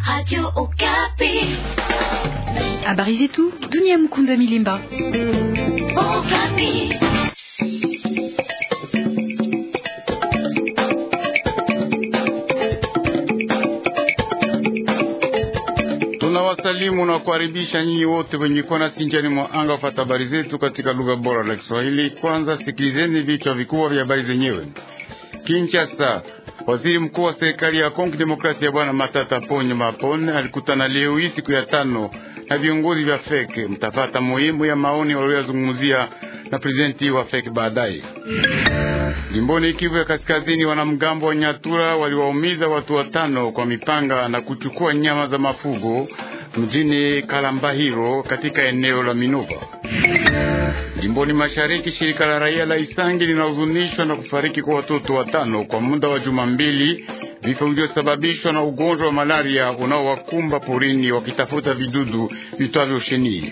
Radio Okapi. Habari zetu dunia. Mkunda Milimba. Okapi. Tunawasalimu na kukaribisha nyinyi wote wenye kona sinjani mwa anga wafata habari zetu katika lugha bora la Kiswahili. Kwanza sikilizeni vichwa vikubwa vya habari zenyewe. Kinshasa, waziri mkuu wa serikali ya Kongo Demokrasia Bwana Matata Ponyo Mapone alikutana leo hii siku ya tano na viongozi vya FEC. Mtafata muhimu ya maoni walioyazungumzia na prezidenti wa FEC baadaye. Jimboni Kivu ya Kaskazini, wanamgambo wa Nyatura waliwaumiza watu watano kwa mipanga na kuchukua nyama za mafugo mjini Kalambahiro katika eneo la Minova. Jimboni Mashariki, shirika la raia la Isangi linahuzunishwa na kufariki kwa watoto watano kwa muda wa juma mbili, vifo vilivyosababishwa na ugonjwa wa malaria unaowakumba porini wakitafuta vidudu vitwavyo shenii.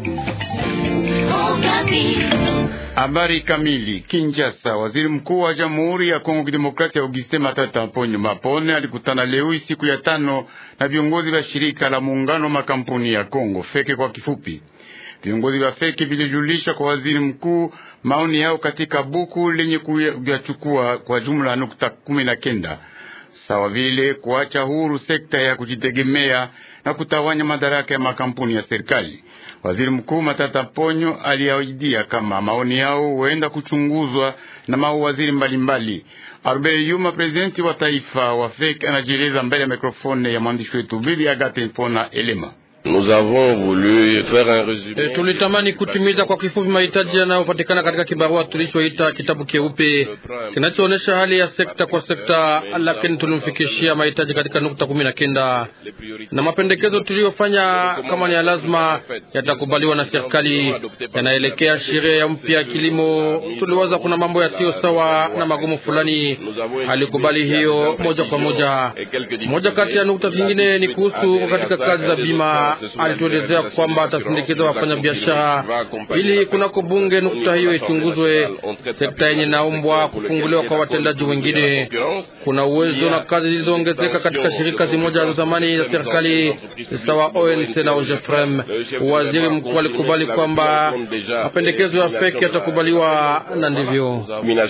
Okapi. Habari kamili. Kinshasa, waziri mkuu wa Jamhuri ya Kongo Kidemokrasia Augustin Matata Ponyo Mapone alikutana leo siku ya tano na viongozi vya shirika la muungano wa makampuni ya Kongo Feke kwa kifupi. Viongozi vya Feke vilijulisha kwa waziri mkuu maoni yao katika buku lenye kuyachukua kwa jumla nukta kumi na kenda sawa vile kuacha huru sekta ya kujitegemea na kutawanya madaraka ya makampuni ya serikali. Waziri Mkuu Matata Ponyo aliahidia kama maoni yao huenda kuchunguzwa na mawaziri mbalimbali. Albert Yuma, prezidenti wa taifa wa FEC, anajieleza mbele ya mikrofone ya mwandishi wetu Bibi Agate Mpona Elema. Nous avons voulu faire un résumé. E, tulitamani kutimiza kwa kifupi mahitaji yanayopatikana katika kibarua tulichoita kitabu keupe kinachoonyesha hali ya sekta kwa sekta, lakini tulimfikishia mahitaji katika nukta kumi na kenda na mapendekezo tuliyofanya kama ni ya lazima yatakubaliwa na serikali, yanaelekea sheria ya mpya ya kilimo. Tuliwaza kuna mambo yasiyo sawa na magumu fulani, alikubali hiyo moja kwa moja. Moja kati ya nukta zingine ni kuhusu katika kazi za bima alituelezea kwamba atasindikiza wafanyabiashara ili kunako bunge nukta hiyo ichunguzwe. Sekta yenye naombwa kufunguliwa kwa watendaji wengine. Kuna uwezo na kazi zilizoongezeka katika shirika zimoja za zamani za serikali sawa ONC na OGEFREM. Waziri mkuu alikubali kwamba mapendekezo ya FEC yatakubaliwa na ndivyo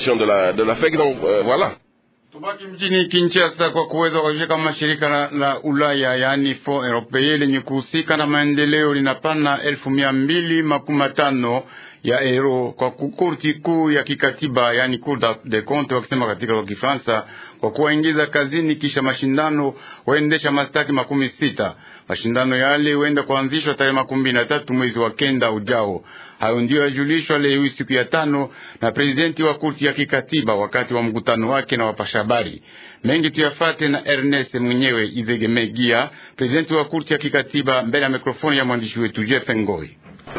Tubaki mjini Kinshasa kwa kuweza kuhakikisha kama shirika la, la Ulaya yaani Fond Europee lenye kuhusika na maendeleo linapana elfu mia mbili makumi matano ya euro kwa kurti kuu ya kikatiba yaani Cour des Comptes wakisema katika kwa Kifaransa, kwa kuwaingiza kazini kisha mashindano waendesha mastaki makumi sita. Mashindano yale huenda kuanzishwa tarehe makumi na tatu mwezi wa kenda ujao. Hayo ndiyo yajulishwa leo siku ya tano na prezidenti wa kurti ya kikatiba wakati wa mkutano wake na wapasha habari. Mengi tuyafate na Ernest mwenyewe Ivegemegia, prezidenti wa kurti ya kikatiba mbele ya mikrofoni ya mwandishi wetu Jeff Ngoi.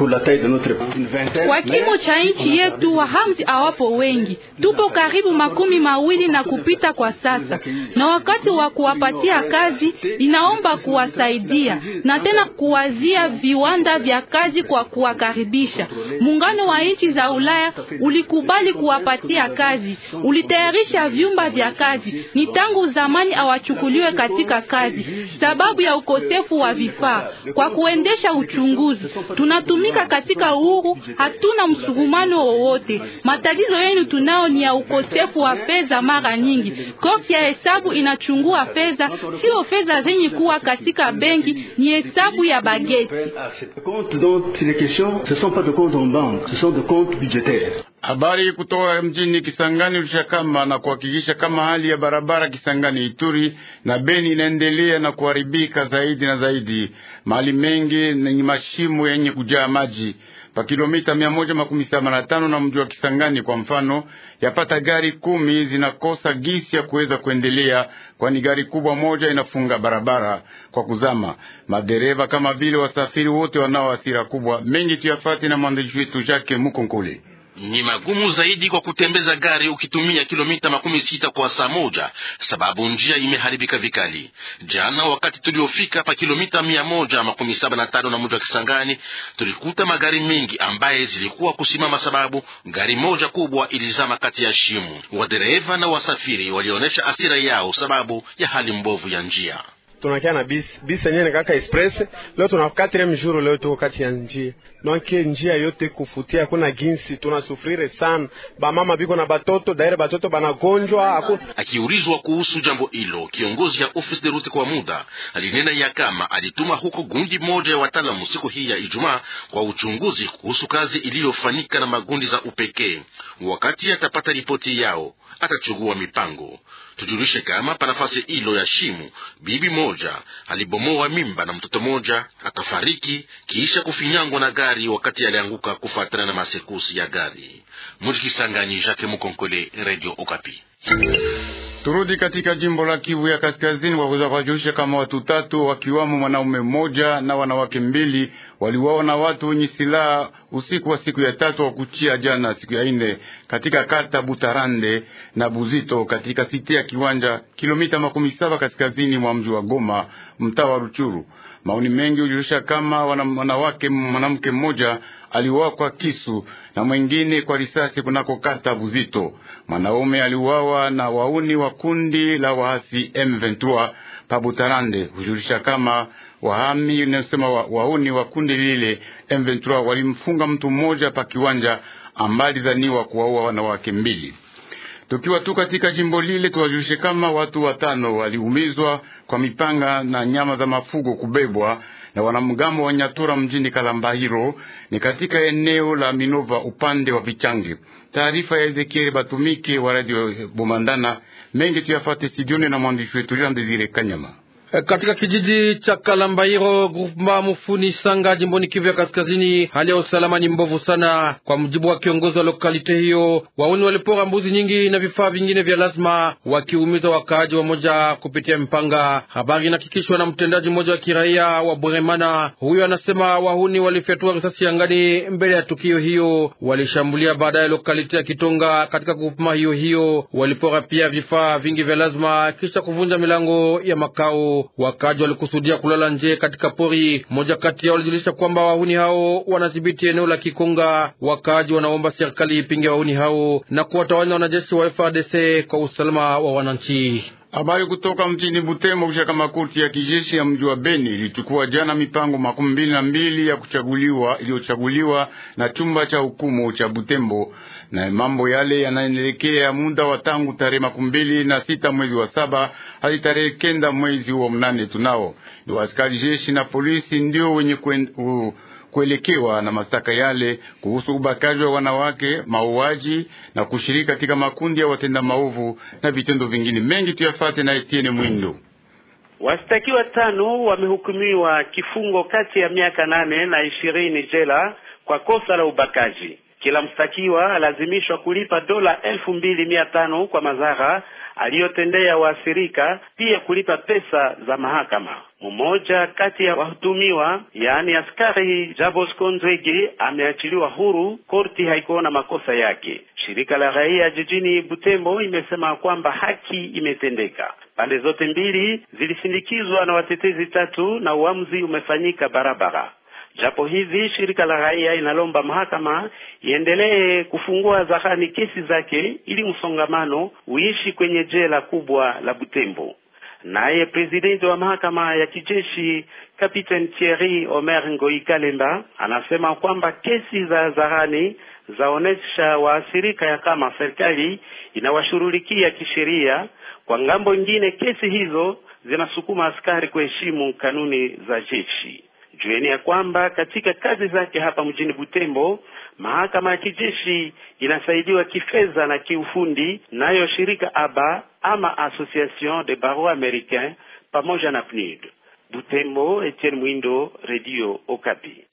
Kwa kimo cha nchi yetu wahamzi hawapo wengi, tupo karibu makumi mawili na kupita kwa sasa, na wakati wa kuwapatia kazi inaomba kuwasaidia na tena kuwazia viwanda vya kazi kwa kuwakaribisha. Muungano wa nchi za Ulaya ulikubali kuwapatia kazi, ulitayarisha vyumba vya kazi. Ni tangu zamani hawachukuliwe katika kazi sababu ya ukosefu wa vifaa kwa kuendesha uchunguzi. Tunatumika katika uhuru, hatuna msugumano wowote. Matatizo yenu tunao ni ya ukosefu wa fedha. Mara nyingi korti ya hesabu inachungua fedha, sio fedha zenye kuwa katika benki, ni hesabu ya bageti. Habari kutoka mjini Kisangani ulishakama na kuhakikisha kama hali ya barabara Kisangani Ituri na Beni inaendelea na kuharibika zaidi na zaidi, mahali mengi yenye mashimo yenye kujaa maji pa kilomita mia moja makumi saba na tano na mji wa Kisangani kwa mfano, yapata gari kumi zinakosa gisi ya kuweza kuendelea, kwani gari kubwa moja inafunga barabara kwa kuzama. Madereva kama vile wasafiri wote wanao hasira kubwa. Mengi tuyafate na mwandishi wetu Jacques Mukonkole. Ni magumu zaidi kwa kutembeza gari ukitumia kilomita makumi sita kwa saa moja, sababu njia imeharibika vikali. Jana wakati tuliofika pa kilomita mia moja makumi saba na tano na mji wa Kisangani, tulikuta magari mengi ambaye zilikuwa kusimama, sababu gari moja kubwa ilizama kati ya shimo. Wadereva na wasafiri walionyesha asira yao sababu ya hali mbovu ya njia. tunakia na bisi bisi yenyewe ni kaka express. Leo tuna quatrième jour, leo tuko kati ya njia donc njia yote kufutia, hakuna ginsi, tunasufrire sana. Bamama biko na batoto daire, batoto banagonjwa aku... Akiulizwa kuhusu jambo hilo, kiongozi ya office de route kwa muda alinena ya kama alituma huko gundi moja ya wataalamu siku hii ya Ijumaa kwa uchunguzi kuhusu kazi iliyofanyika na magundi za upekee. Wakati atapata ripoti yao atachugua mipango. Tujulishe kama pa nafasi hilo ya shimu, bibi moja alibomoa mimba na mtoto moja akafariki kisha kufinyangwa na gari wakati alianguka kufuatana na masekusi ya gari. Mujikisangani, Jacques Mukonkole, Radio Okapi. Turudi katika jimbo la Kivu ya Kaskazini, waweza kuwajulisha kama watu tatu wakiwamo mwanaume mmoja na wanawake mbili waliuawa na watu wenye silaha usiku wa siku ya tatu wa kuchia jana siku ya ine katika kata Butarande na Buzito katika siti ya Kiwanja, kilomita makumi saba kaskazini mwa mji wa Goma, mtaa wa Ruchuru. Maoni mengi hujulisha kama wanawake mwanamke mmoja aliuawa kwa kisu na mwengine kwa risasi kunako kata Buzito. Mwanaume aliuawa na wauni wa kundi la waasi M23 pa Butarande. Hujulisha kama wahami nasema wa, wauni wa kundi lile M23 walimfunga mtu mmoja pa kiwanja ambali zaniwa kuwaua wanawake mbili. Tukiwa tu katika jimbo lile, tuwajulishe kama watu watano waliumizwa kwa mipanga na nyama za mafugo kubebwa na wanamgambo wa Nyatura mjini Kalambahiro, ni katika eneo la Minova upande wa Vichangi. Taarifa ya Ezekiel Batumike wa Radio Bomandana. Mengi tuyafate sidioni na mwandishi wetu Jean Desire Kanyama. Katika kijiji cha Kalambairo grupma Mufuni Sanga jimboni Kivu ya Kaskazini, hali ya usalama ni mbovu sana. Kwa mujibu wa kiongozi wa lokalite hiyo, wauni walipora mbuzi nyingi na vifaa vingine vya lazima, wakiumiza wakaaji wa moja kupitia mpanga. Habari inahakikishwa na mtendaji mmoja wa kiraia wa Bweremana. Huyo anasema wahuni walifyatua risasi angani mbele ya tukio hiyo, walishambulia baadaye lokalite ya Kitonga katika grupma hiyo hiyo, walipora pia vifaa vingi vya lazima kisha kuvunja milango ya makao Wakaji walikusudia kulala nje katika pori. Mmoja kati yao walijulisha kwamba wahuni hao wanadhibiti eneo la Kikonga. Wakaji wanaomba serikali ipinge wahuni hao na kuwatawanya wanajeshi wa FARDC kwa usalama wa wananchi. Habari kutoka mjini Butembo kisha kama korti ya kijeshi ya mji wa Beni ilichukua jana mipango makumi mbili na mbili ya kuchaguliwa iliyochaguliwa na chumba cha hukumu cha Butembo, na mambo yale yanaelekea muda wa tangu tarehe makumi mbili na sita mwezi wa saba hadi tarehe kenda mwezi wa mnane. Tunao ni askari jeshi na polisi ndio wenye kwen, uh, kuelekewa na mashtaka yale kuhusu ubakaji wa wanawake, mauaji na kushiriki katika makundi ya watenda maovu na vitendo vingine mengi. Tuyafate na Etienne Mwindo. Washtakiwa tano wamehukumiwa kifungo kati ya miaka nane na ishirini jela kwa kosa la ubakaji. Kila mshtakiwa alazimishwa kulipa dola elfu mbili mia tano kwa madhara aliyotendea waathirika, pia kulipa pesa za mahakama. Mmoja kati ya wahutumiwa, yaani askari Jabosco Nzwege, ameachiliwa huru. Korti haikuona makosa yake. Shirika la raia jijini Butembo imesema kwamba haki imetendeka. Pande zote mbili zilisindikizwa na watetezi tatu na uamuzi umefanyika barabara. Japo hivi shirika la raia inalomba mahakama iendelee kufungua zarani kesi zake ili msongamano uishi kwenye jela kubwa la Butembo. Naye presidenti wa mahakama ya kijeshi Kapiteni Thierry Omer Ngoi Kalemba anasema kwamba kesi za zarani zaonesha waathirika ya kama serikali inawashughulikia kisheria. Kwa ngambo ingine, kesi hizo zinasukuma askari kuheshimu kanuni za jeshi. Jueni ya kwamba katika kazi zake hapa mjini Butembo, mahakama ya kijeshi inasaidiwa kifedha na kiufundi nayo shirika ABA ama Association de Barreaux Americains pamoja na PNUD. Butembo, Etienne Mwindo, Radio Okapi.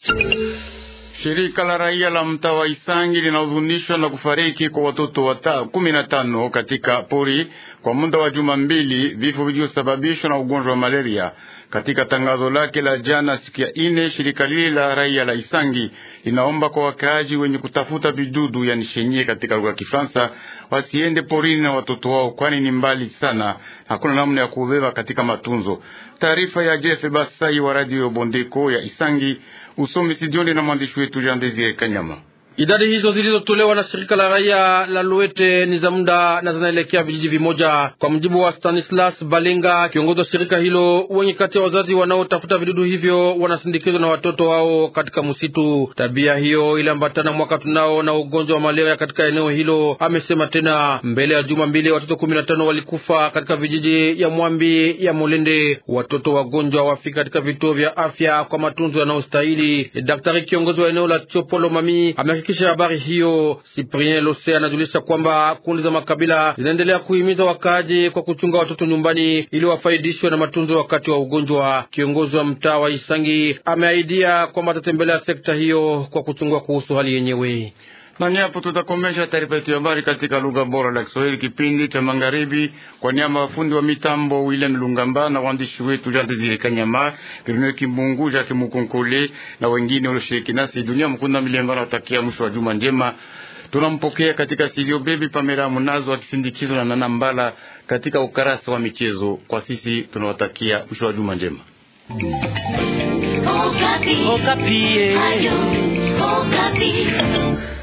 Shirika la raia la mtaa wa Isangi linahuzunishwa na kufariki kwa watoto wata kumi na tano katika pori kwa muda wa juma mbili, vifo vilivyosababishwa na ugonjwa wa malaria. Katika tangazo lake la jana siku ya ine, shirika lile la raia la Isangi linaomba kwa wakaaji wenye kutafuta vidudu yani shenye katika lugha ya Kifaransa wasiende porini na watoto wao, kwani ni mbali sana, hakuna namna ya kubeba katika matunzo. Taarifa ya Jeff Basai wa radio Bondeko ya Isangi, usomi Sidioni na mwandishi wetu Jean Desire Kanyama. Idadi hizo zilizotolewa na shirika la raia la Luete ni za muda na zinaelekea vijiji vimoja, kwa mujibu wa Stanislas Balenga, kiongozi wa shirika hilo. Wengi kati ya wazazi wanaotafuta vidudu hivyo wanasindikizwa na watoto wao katika msitu. Tabia hiyo iliambatana mwaka tunao na ugonjwa wa malaria katika eneo hilo, amesema tena. Mbele ya juma mbili, watoto kumi na tano walikufa katika vijiji ya Mwambi ya Molende. Watoto wagonjwa wafika katika vituo vya afya kwa matunzo yanayostahili. Daktari kiongozi wa eneo la Chopolo Mami amehakikisha habari hiyo. Cyprien Lose anajulisha kwamba kundi za makabila zinaendelea kuhimiza wakaaji kwa kuchunga watoto nyumbani ili wafaidishwe na matunzo wakati wa ugonjwa. Kiongozi wa mtaa wa Isangi ameahidia kwamba atatembelea sekta hiyo kwa kuchungua kuhusu hali yenyewe na ni hapo tutakomesha taarifa yetu ya habari katika lugha bora la Kiswahili, kipindi cha magharibi. Kwa niaba ya fundi wa mitambo William Lungamba na waandishi wetu Jean Desire Kanyama, Bruno Kimbungu, Jacques Mukonkole na wengine walioshiriki nasi, dunia mkunda milemba na watakia mwisho wa juma njema. Tunampokea katika studio Baby Pamela Munazo akisindikizwa na Nana Mbala katika ukarasa wa michezo. Kwa sisi tunawatakia mwisho wa juma njema. Okapi. Okapi. Ayo, Okapi.